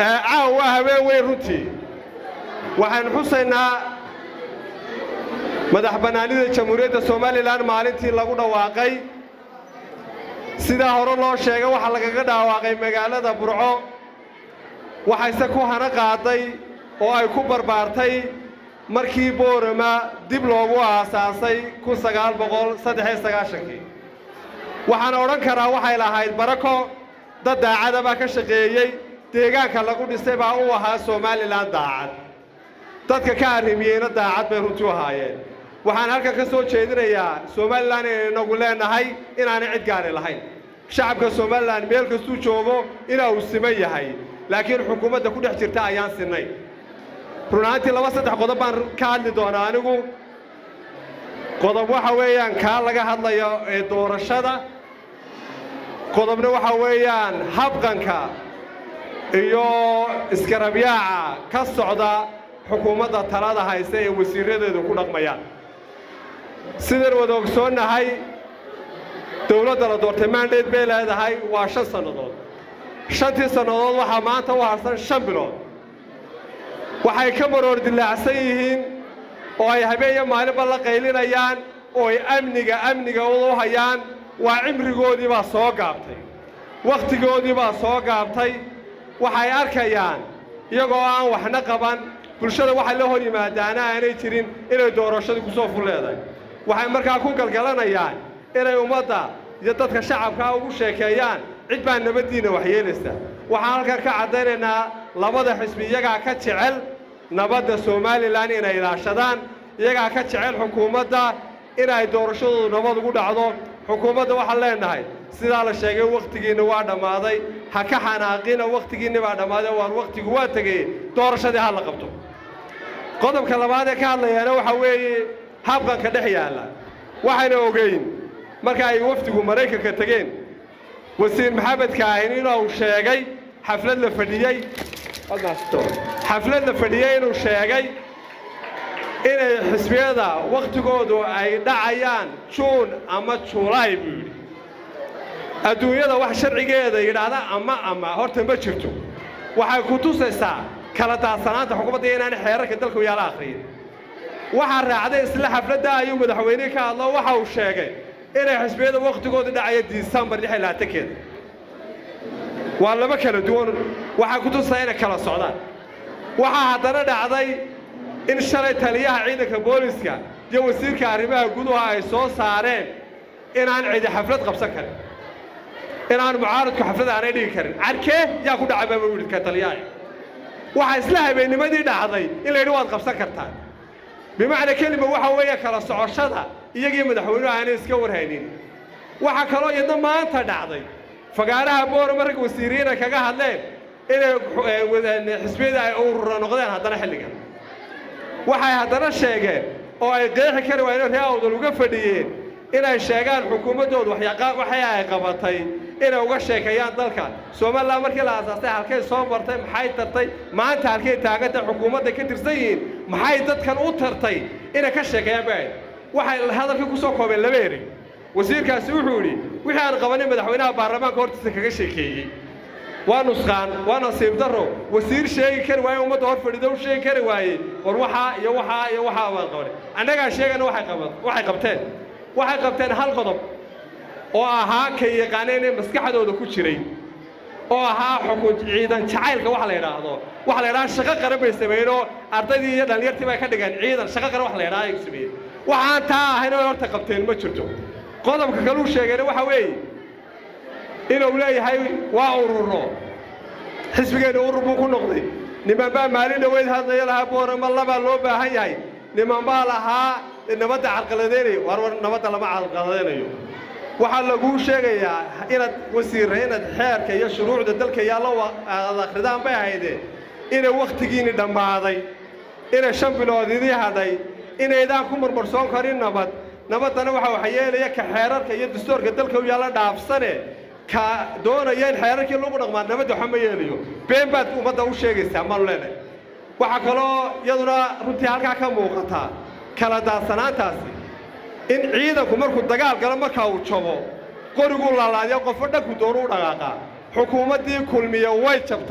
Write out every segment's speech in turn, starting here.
caawa waa habeen weyn runtii waxaan xusaynaa madax bannaanida jamhuuriyadda somalilan maalintii lagu dhawaaqay sidaa hore loo sheegay waxaa lagaga dhawaaqay magaalada burco waxayse ku hana qaaday oo ay ku barbaartay markii boorama dib loogu aasaasay kun sagaal boqol saddexiyo sagaashankii waxaan odhan karaa waxay lahayd barako dad daacada baa ka shaqeeyey deegaanka lagu dhisay baa u ahaa somalilan daacad dadka ka arrimiyeyna daacad bay runtii u ahaayeen waxaan halkan ka soo jeedinayaa somalilan inay inagu leenahay inaanay cid gaari lahayn shacabka somalilan meel kastuu joogo inaa uu siman yahay laakiin xukuumadda ku dhex jirta ayaan sinnayn run ahaantii laba saddex qodob baan ka hadli doonaa anigu qodob waxa weeyaan kaa laga hadlayo ee doorashada qodobna waxa weeyaan habqanka iyo iskarabyaaca ka socda xukuumadda talada hayse ee wasiiradeedu ku dhaqmayaan sidaan wada ogsoonnahay dowladda la doortay maandheed bay leedahay waa shan sannadood shantii sannadood waxaa maanta u harsan shan bilood waxay ka maroor dilaacsan yihiin oo ay habeenyo maalinba la qaylinayaan oo ay amniga amniga u hayaan waa cimrigoodii baa soo gaabtay wakhtigoodii baa soo gaabtay waxay arkayaan iyagoo aan waxna qaban bulshada waxay la hor yimaadaana aanay jirin inay doorashadii ku soo ful leedahay waxay markaa ku galgalanayaan inay ummadda iyo dadka shacabkaa ugu sheekeeyaan cid baa nabaddiinna waxyeelaysa waxaan halkan ka caddaynaynaa labada xisbi iyagaa ka jecel nabadda somalilan inay ilaashadaan iyagaa ka jecel xukuumadda inay doorashadoodu nabad ugu dhacdo xukuumadda waxaan leennahay sidaa la sheegay wakhtigiinna waa dhammaaday ha ka xanaaqina wakhtigiinna baa dhammaaday waan wakhtigu waa tegey doorashadii ha la qabto qodobka labaad ee ka hadlayaana waxaa weeye habqanka dhex yaalla waxayna ogeyn marka ay wafdigu maraykanka tegeen wasiir maxamed kaahin inuu sheegay xaflad la fadhiyey xaflad la fadhiyey inuu sheegay inay xisbiyada wakhtigoodu ay dhacayaan juun ama julaay buu yidhi adduunyada wax sharcigeeda yidhaahda ama ama horta ma jirto waxay ku tusaysaa kala daadsanaanta xukuumadda inaanay xeerarka dalku yaala akhriyin waxaa raacday isla xafladda ayuu madaxweynihii ka hadlo waxa uu sheegay inay xisbiyada wakhtigoodu dhacaya disembar lix iyo labaatankeeda waa laba kala duwan waxay ku tusaysaa inay kala socdaan waxaa haddana dhacday in shalay taliyaha ciidanka booliska iyo wasiirka arrimaha guduha ay soo saareen inaan cidi xaflad qabsan karin inaan mucaaradku xaflad aanay dhigi karin carkee yaa ku dhacay baa yidhi ka taliyaha waxaa isla habeennimadii dhacday in la yidhi waad qabsan kartaan bimacnaa kelima waxa weeye kala socoshada iyagii madaxweynuhu aanay iska warhaynin waxaa kaloo iyadna maanta dhacday fagaaraha boorama rag wasiiriina kaga hadleen inay xisbiyada ay urura noqdeen haddana xilligan waxay haddana sheegeen oo ay qeexi kari waayeen ree awdal uga fadhiyeen inay sheegaan xukuumaddoodu waxay ay qabatay inay uga sheekeeyaan dalka somalilan markii la aasaastay halkay soo martay maxay tartay maanta halkay taagantay xukuumadday ka tirsan yihiin maxay dadkan u tartay inay ka sheekeeyaan ba waxay hadalkii ku soo koobeen laba erey wasiirkaasi wuxuu yidhi wixii aan qabanin madaxweynaha baarlamaanka hortiisa kaga sheekeeyey waa nusqaan waa nasiib darro wasiir sheegi kari waaye ummadda hor fadhido u sheegi kari waaye war waxaa iyo waxaa iyo waxaa baan qabanay annagaa sheegana waxay qabteen waxay qabteen hal qodob oo ahaa kay yaqaaneen ee maskaxdooda ku jiray oo ahaa xukun ciidan jacaylka waxa la yidhaahdo waxa la yidhaha shaqo qaran bay sameeyeenoo ardaydii iyo dhallinyartii bay ka dhigeen ciidan shaqo qaran wax la yidhaha ay sameeyeen waxaan taa ahayn oo horta qabteen ma jirto qodobka kaluu sheegayna waxa weeye inuu leeyahay waa ururo xisbigeenna urur buu ku noqday niman baa maalin dhaweyd hadlaya lahaa boorama labaa loo baahan yahay niman baa lahaa nabadda carqaladaynayo war war nabadda lama carqaladaynayo waxaa laguu sheegayaa inaad wasiirra inaad xeerka iyo shuruucda dalka yaallo aad akhridaan bay ahaydee inay wakhtigiinni dhammaaday inay shan bilood idii hadhay inaydaan ku marmarsoon karin nabad nabaddana waxa waxa yeelaya ka xeerarka iyo dastuurka dalka u yaalla dhaafsane ka doonaya in xeerarkii lagu dhaqmaa nabadda waxa ma yeelayo been baad ummadda u sheegaysaa maanu leenahay waxaa kaloo iyaduna runtii halkaa ka muuqataa kala daadsanaantaasi in ciidanku markuu dagaal galo markaa uu jabo qoriguu laalaadiya qofo dhanku doonu u dhaqaaqaa xukuumaddii kulmiya way jabtay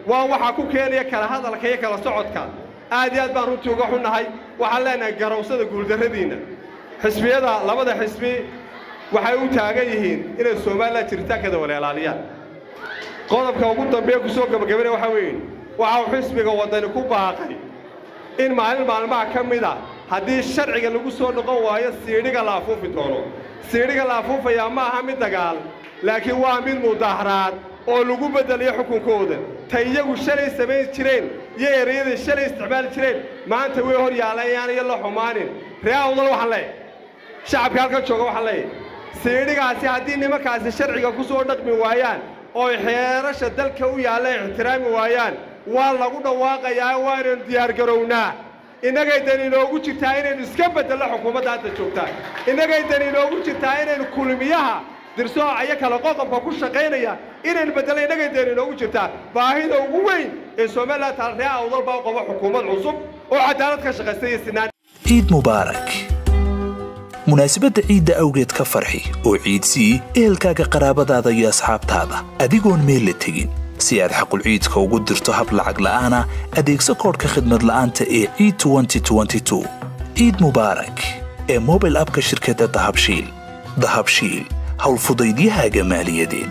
waa waxaa ku keenaya kala hadalka iyo kala socodka aad iyo aad baan runtii uga xunnahay waxaan leenahay garowsada guuldarradiinna xisbiyada labada xisbi waxay u taagan yihiin inay somalilan jiritaankeeda wala ilaaliyaan qodobka ugu dambeeya ku soo gabagabana waxaa weeye waxa uu xisbiga waddani ku baaqay in maalin maalmaha ka mid a haddii sharciga lagu soo noqon waayo siidhiga la afuufi doono siidhiga la afuufayaa ma aha mid dagaal laakiin waa mid mudaaharaad oo lagu beddelayo xukunkooda ta iyagu shalay samayn jireen iyo erayaday shalay isticmaali jireen maanta way hor yaalayaan iyo la xumaanin ree awdal waxaan leeyahay shacabka halkan jooga waxaan leeyahay siidhigaasi haddii nimankaasi sharciga ku soo dhaqmi waayaan ooy xeerasha dalka u yaalla ixtiraami waayaan waa lagu dhawaaqayaa waanaynu diyaargarownaa innagay dan inoogu jirtaa inaynu iska beddello xukuumadda hadda joogtaa innagay dan inoogu jirtaa inaynu kulmiyaha dirsooca iyo kala qoqobka ku shaqaynaya inaynu beddello innagay dan inoogu jirtaa baahida ugu weyn ee somalilan taal ree awdal baa qabo xukuumad cusub oo cadaalad ka shaqaysta iyo sinaan ciid mubaarak munaasabadda ciidda awgeed ka farxi oo ciidsii ehelkaaga qaraabadaada iyo asxaabtaada adigoon meel la tegin si aad xaqulciidka ugu dirto hab lacag la'aana adeegso koodhka khidmad la'aanta ee ciid ciid mubaarak ee mobil abka shirkadda dahabshiil dahabshiil howlfudaydiyahaaga maaliyadeed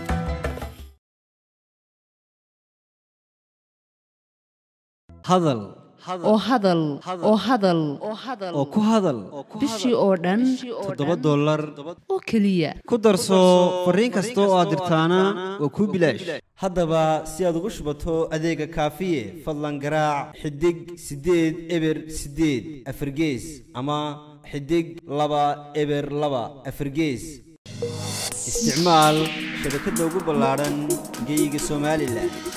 hadal oo hadal oo hadal oo ku hadal bishii oo dhan toddoba dollar oo keliya ku darso fariin kasta oo aad dirtaana waa kuu bilaash haddaba si aad ugu shubato adeega kaafiye fadlan garaac xidig siddeed eber siddeed afargees ama xidig laba eber laba afargees isticmaal shabakadda ugu ballaadhan geyga somalilan